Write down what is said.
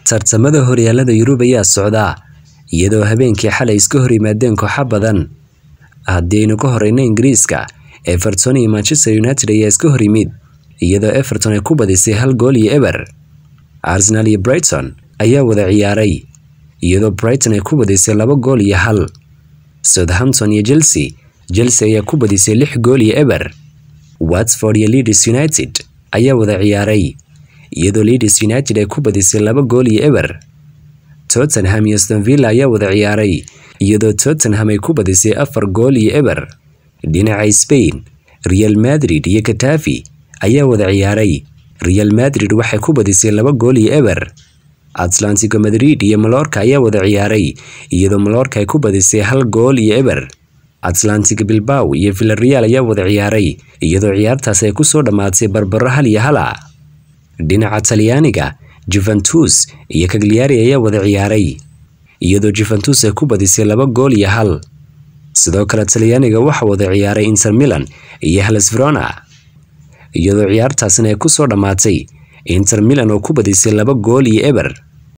tartamada horyaalada yurub ayaa socda iyadoo habeenkii xalay iska hor yimaadeen kooxo badan haddii aynu ka horeyno ingiriiska everton iyo manchester united ayaa iska hor yimid iyadoo everton ay ku badisay hal gool iyo eber arsenal iyo brighton ayaa wada ciyaaray iyadoo brighton ay ku badisay laba gool iyo hal southampton iyo chelsea chelsea ayaa ku badisay lix gool iyo eber watford iyo leeds united ayaa wada ciyaaray iyadoo leeds united ay ku badisay laba gool iyo eber tottenham iyo aston villa ayaa wada ciyaaray iyadoo tottenham ay ku badisay afar gool iyo eber dhinaca spain real madrid iyo katafi ayaa wada ciyaaray real madrid waxay ku badisay laba gool iyo eber atlantico madrid iyo malorka ayaa wada ciyaaray iyadoo malorka ay ku badisay hal gool iyo eber atlantic bilbaw iyo villareal ayaa wada ciyaaray iyadoo ciyaartaas ay kusoo dhammaatay barbaro hal iyo hala dhinaca talyaaniga juventus iyo kagliari ayaa wada ciyaaray iyadoo juventus ay ku badisay laba gool iyo hal sidoo kale talyaaniga waxaa wada ciyaaray inter milan iyo hellas verona iyadoo ciyaartaasina ay kusoo dhammaatay inter milan oo ku badisay laba gool iyo eber